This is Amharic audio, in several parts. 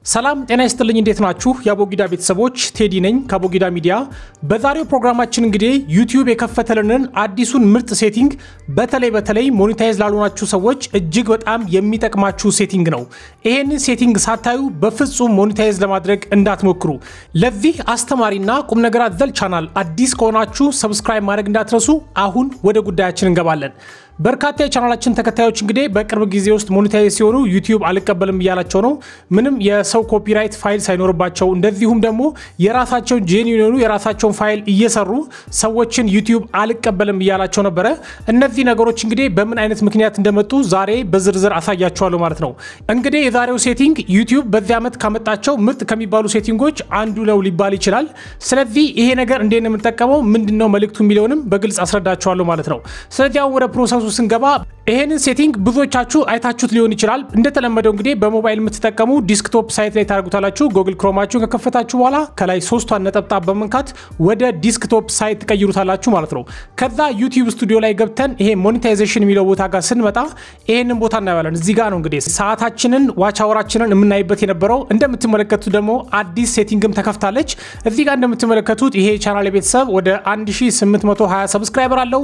ሰላም ጤና ይስጥልኝ። እንዴት ናችሁ? የአቦጊዳ ቤተሰቦች ቴዲ ነኝ ከአቦጊዳ ሚዲያ። በዛሬው ፕሮግራማችን እንግዲህ ዩቲዩብ የከፈተልንን አዲሱን ምርጥ ሴቲንግ በተለይ በተለይ ሞኔታይዝ ላልሆናችሁ ሰዎች እጅግ በጣም የሚጠቅማችሁ ሴቲንግ ነው። ይሄንን ሴቲንግ ሳታዩ በፍጹም ሞኔታይዝ ለማድረግ እንዳትሞክሩ። ለዚህ አስተማሪና ቁም ነገር አዘል ቻናል አዲስ ከሆናችሁ ሰብስክራይብ ማድረግ እንዳትረሱ። አሁን ወደ ጉዳያችን እንገባለን። በርካታ የቻናላችን ተከታዮች እንግዲህ በቅርብ ጊዜ ውስጥ ሞኔታይዝ ሲሆኑ ዩቲዩብ አልቀበልም እያላቸው ነው። ምንም የሰው ኮፒራይት ፋይል ሳይኖርባቸው እንደዚሁም ደግሞ የራሳቸውን ጄኒን የሆኑ የራሳቸውን ፋይል እየሰሩ ሰዎችን ዩቲዩብ አልቀበልም እያላቸው ነበረ። እነዚህ ነገሮች እንግዲህ በምን አይነት ምክንያት እንደመጡ ዛሬ በዝርዝር አሳያቸዋለሁ ማለት ነው። እንግዲህ የዛሬው ሴቲንግ ዩቲዩብ በዚህ ዓመት ካመጣቸው ምርጥ ከሚባሉ ሴቲንጎች አንዱ ነው ሊባል ይችላል። ስለዚህ ይሄ ነገር እንዴት ነው የምንጠቀመው፣ ምንድን ነው መልእክቱ የሚለውንም በግልጽ አስረዳቸዋለሁ ማለት ነው። ስለዚህ አሁን ወደ ፕሮሰሱ ስንገባ ይሄንን ሴቲንግ ብዙዎቻችሁ አይታችሁት ሊሆን ይችላል። እንደተለመደው እንግዲህ በሞባይል የምትጠቀሙ ዲስክቶፕ ሳይት ላይ ታደርጉታላችሁ። ጎግል ክሮማችሁን ከከፈታችሁ በኋላ ከላይ ሶስቷን ነጠብጣብ በመንካት ወደ ዲስክቶፕ ሳይት ትቀይሩታላችሁ ማለት ነው። ከዛ ዩቲዩብ ስቱዲዮ ላይ ገብተን ይሄ ሞኔታይዜሽን የሚለው ቦታ ጋር ስንመጣ ይሄንን ቦታ እናየዋለን። እዚህ ጋር ነው እንግዲህ ሰዓታችንን ዋች አወራችንን የምናይበት የነበረው። እንደምትመለከቱት ደግሞ አዲስ ሴቲንግም ተከፍታለች። እዚህ ጋር እንደምትመለከቱት ይሄ ቻናል ቤተሰብ ወደ 1820 ሰብስክራይበር አለው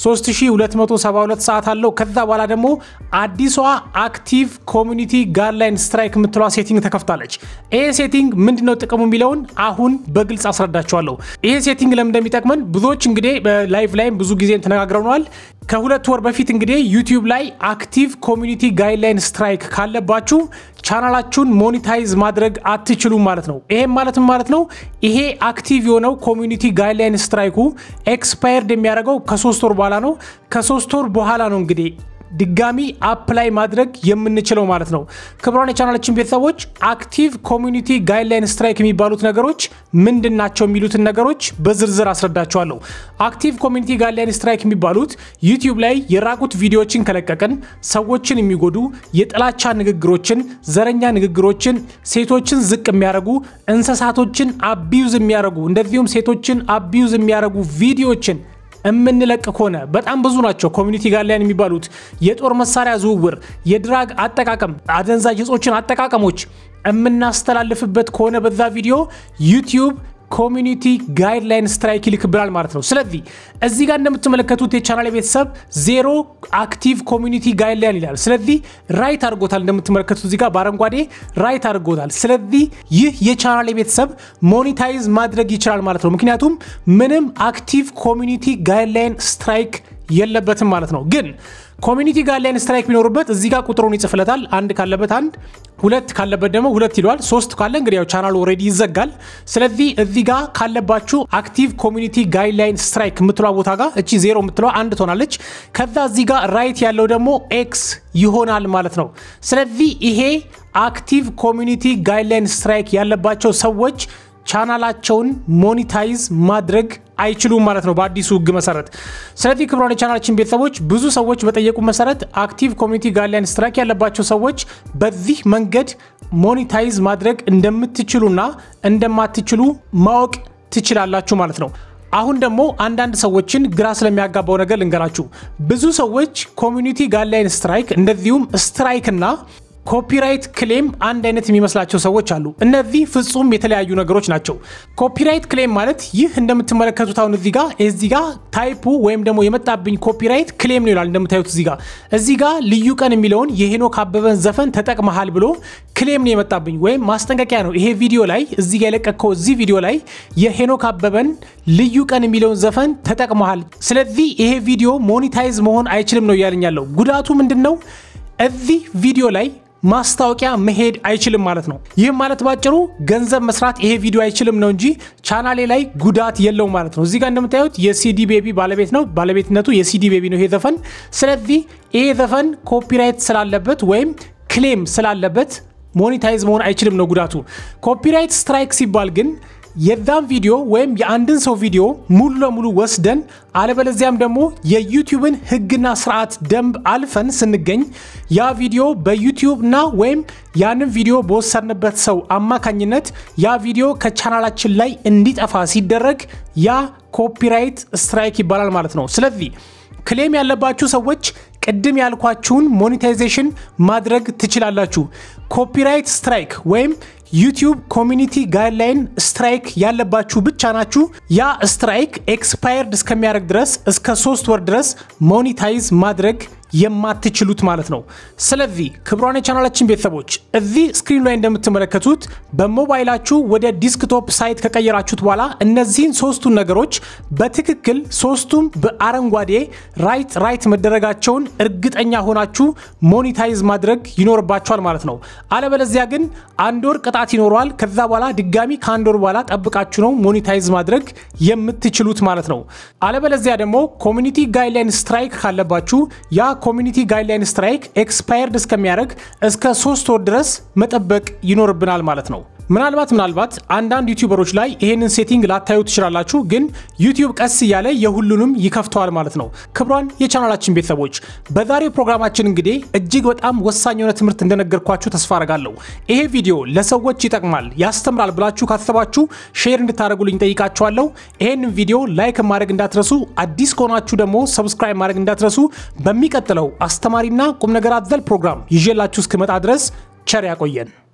3272 ሰዓት አለው። ከዛ በኋላ ደግሞ አዲሷ አክቲቭ ኮሚኒቲ ጋይድላይን ስትራይክ የምትለዋ ሴቲንግ ተከፍታለች። ይሄ ሴቲንግ ምንድነው ጥቅሙ የሚለውን አሁን በግልጽ አስረዳቸዋለሁ። ይሄ ሴቲንግ ለምን እንደሚጠቅመን ብዙዎች እንግዲህ በላይቭ ላይም ብዙ ጊዜ ተነጋግረነዋል። ከሁለት ወር በፊት እንግዲህ ዩቲዩብ ላይ አክቲቭ ኮሚኒቲ ጋይድላይን ስትራይክ ካለባችሁ ቻናላችሁን ሞኒታይዝ ማድረግ አትችሉም ማለት ነው። ይሄም ማለትም ማለት ነው ይሄ አክቲቭ የሆነው ኮሚኒቲ ጋይድላይን ስትራይኩ ኤክስፓየርድ የሚያደርገው ከሶስት ወር በኋላ ነው። ከሶስት ወር በኋላ ነው እንግዲህ ድጋሚ አፕላይ ማድረግ የምንችለው ማለት ነው። ክቡራን የቻናላችን ቤተሰቦች አክቲቭ ኮሚኒቲ ጋይድላይን ስትራይክ የሚባሉት ነገሮች ምንድን ናቸው የሚሉትን ነገሮች በዝርዝር አስረዳቸዋለሁ። አክቲቭ ኮሚኒቲ ጋይድላይን ስትራይክ የሚባሉት ዩቲዩብ ላይ የራቁት ቪዲዮዎችን ከለቀቅን ሰዎችን የሚጎዱ የጥላቻ ንግግሮችን፣ ዘረኛ ንግግሮችን፣ ሴቶችን ዝቅ የሚያደርጉ እንስሳቶችን አቢዩዝ የሚያደርጉ እንደዚሁም ሴቶችን አቢዩዝ የሚያደርጉ ቪዲዮዎችን የምንለቅ ከሆነ በጣም ብዙ ናቸው። ኮሚኒቲ ጋይድላይን የሚባሉት የጦር መሳሪያ ዝውውር፣ የድራግ አጠቃቀም፣ አደንዛዥ እጾችን አጠቃቀሞች የምናስተላልፍበት ከሆነ በዛ ቪዲዮ ዩቲዩብ ኮሚኒቲ ጋይድላይን ስትራይክ ይልክብናል ማለት ነው። ስለዚህ እዚህ ጋር እንደምትመለከቱት የቻናል ቤተሰብ ዜሮ አክቲቭ ኮሚኒቲ ጋይድላይን ይላል። ስለዚህ ራይት አድርጎታል። እንደምትመለከቱት እዚህ ጋር በአረንጓዴ ራይት አድርጎታል። ስለዚህ ይህ የቻናል ቤተሰብ ሞኒታይዝ ማድረግ ይችላል ማለት ነው። ምክንያቱም ምንም አክቲቭ ኮሚኒቲ ጋይድላይን ስትራይክ የለበትም ማለት ነው። ግን ኮሚኒቲ ጋይድላይን ስትራይክ ቢኖሩበት እዚህ ጋር ቁጥሩን ይጽፍለታል። አንድ ካለበት አንድ፣ ሁለት ካለበት ደግሞ ሁለት ይለዋል። ሶስት ካለ እንግዲህ ያው ቻናሉ ኦልሬዲ ይዘጋል። ስለዚህ እዚህ ጋር ካለባችሁ አክቲቭ ኮሚኒቲ ጋይድላይን ስትራይክ የምትለዋ ቦታ ጋር እቺ ዜሮ የምትለዋ አንድ ትሆናለች። ከዛ እዚህ ጋር ራይት ያለው ደግሞ ኤክስ ይሆናል ማለት ነው። ስለዚህ ይሄ አክቲቭ ኮሚኒቲ ጋይድላይን ስትራይክ ያለባቸው ሰዎች ቻናላቸውን ሞኒታይዝ ማድረግ አይችሉም ማለት ነው በአዲሱ ሕግ መሰረት። ስለዚህ ክቡራን የቻናላችን ቤተሰቦች ብዙ ሰዎች በጠየቁ መሰረት አክቲቭ ኮሚኒቲ ጋይድላይን ስትራይክ ያለባቸው ሰዎች በዚህ መንገድ ሞኒታይዝ ማድረግ እንደምትችሉና እንደማትችሉ ማወቅ ትችላላችሁ ማለት ነው። አሁን ደግሞ አንዳንድ ሰዎችን ግራ ስለሚያጋባው ነገር ልንገራችሁ። ብዙ ሰዎች ኮሚኒቲ ጋይድላይን ስትራይክ እንደዚሁም ስትራይክ እና ኮፒራይት ክሌም አንድ አይነት የሚመስላቸው ሰዎች አሉ። እነዚህ ፍጹም የተለያዩ ነገሮች ናቸው። ኮፒራይት ክሌም ማለት ይህ እንደምትመለከቱት አሁን እዚህ ጋር እዚህ ጋር ታይፑ ወይም ደግሞ የመጣብኝ ኮፒራይት ክሌም ነው ይላል። እንደምታዩት እዚህ ጋር እዚህ ጋር ልዩ ቀን የሚለውን የሄኖክ አበበን ዘፈን ተጠቅመሃል ብሎ ክሌም ነው የመጣብኝ ወይም ማስጠንቀቂያ ነው። ይሄ ቪዲዮ ላይ እዚህ ጋር የለቀቀው እዚህ ቪዲዮ ላይ የሄኖክ አበበን ልዩ ቀን የሚለውን ዘፈን ተጠቅመሃል፣ ስለዚህ ይሄ ቪዲዮ ሞኒታይዝ መሆን አይችልም ነው እያለኝ ያለው። ጉዳቱ ምንድን ነው? እዚህ ቪዲዮ ላይ ማስታወቂያ መሄድ አይችልም ማለት ነው። ይህም ማለት ባጭሩ ገንዘብ መስራት ይሄ ቪዲዮ አይችልም ነው እንጂ ቻናሌ ላይ ጉዳት የለውም ማለት ነው። እዚህ ጋር እንደምታዩት የሲዲ ቤቢ ባለቤት ነው። ባለቤትነቱ የሲዲ ቤቢ ነው ይሄ ዘፈን። ስለዚህ ይሄ ዘፈን ኮፒራይት ስላለበት ወይም ክሌም ስላለበት ሞኒታይዝ መሆን አይችልም ነው ጉዳቱ። ኮፒራይት ስትራይክ ሲባል ግን የዛን ቪዲዮ ወይም የአንድን ሰው ቪዲዮ ሙሉ ለሙሉ ወስደን አለበለዚያም ደግሞ የዩቲዩብን ሕግና ስርዓት ደንብ አልፈን ስንገኝ ያ ቪዲዮ በዩቲዩብ እና ወይም ያንን ቪዲዮ በወሰድንበት ሰው አማካኝነት ያ ቪዲዮ ከቻናላችን ላይ እንዲጠፋ ሲደረግ ያ ኮፒራይት ስትራይክ ይባላል ማለት ነው። ስለዚህ ክሌም ያለባችሁ ሰዎች ቅድም ያልኳችሁን ሞኔታይዜሽን ማድረግ ትችላላችሁ። ኮፒራይት ስትራይክ ወይም ዩቲዩብ ኮሚኒቲ ጋይድላይን ስትራይክ ያለባችሁ ብቻ ናችሁ። ያ ስትራይክ ኤክስፓየርድ እስከሚያደርግ ድረስ እስከ ሶስት ወር ድረስ ሞኒታይዝ ማድረግ የማትችሉት ማለት ነው። ስለዚህ ክቡራን የቻናላችን ቤተሰቦች እዚህ ስክሪን ላይ እንደምትመለከቱት በሞባይላችሁ ወደ ዲስክቶፕ ሳይት ከቀየራችሁት በኋላ እነዚህን ሶስቱን ነገሮች በትክክል ሶስቱም በአረንጓዴ ራይት ራይት መደረጋቸውን እርግጠኛ ሆናችሁ ሞኒታይዝ ማድረግ ይኖርባችኋል ማለት ነው። አለበለዚያ ግን አንድ ወር ቅጣት ይኖረዋል። ከዛ በኋላ ድጋሚ ከአንድ ወር በኋላ ጠብቃችሁ ነው ሞኒታይዝ ማድረግ የምትችሉት ማለት ነው። አለበለዚያ ደግሞ ኮሚኒቲ ጋይድላይን ስትራይክ ካለባችሁ ያ ኮሚኒቲ ጋይድላይን ስትራይክ ኤክስፓየርድ እስከሚያደርግ እስከ ሶስት ወር ድረስ መጠበቅ ይኖርብናል ማለት ነው። ምናልባት ምናልባት አንዳንድ ዩቲዩበሮች ላይ ይሄንን ሴቲንግ ላታዩ ትችላላችሁ፣ ግን ዩቲዩብ ቀስ እያለ የሁሉንም ይከፍተዋል ማለት ነው። ክቡራን የቻናላችን ቤተሰቦች በዛሬው ፕሮግራማችን እንግዲህ እጅግ በጣም ወሳኝ የሆነ ትምህርት እንደነገርኳችሁ ተስፋ አረጋለሁ። ይሄ ቪዲዮ ለሰዎች ይጠቅማል፣ ያስተምራል ብላችሁ ካሰባችሁ ሼር እንድታደርጉልኝ ጠይቃችኋለሁ። ይሄንን ቪዲዮ ላይክ ማድረግ እንዳትረሱ፣ አዲስ ከሆናችሁ ደግሞ ሰብስክራይብ ማድረግ እንዳትረሱ። በሚቀጥለው አስተማሪና ቁም ነገር አዘል ፕሮግራም ይዤላችሁ እስክመጣ ድረስ ቸር ያቆየን።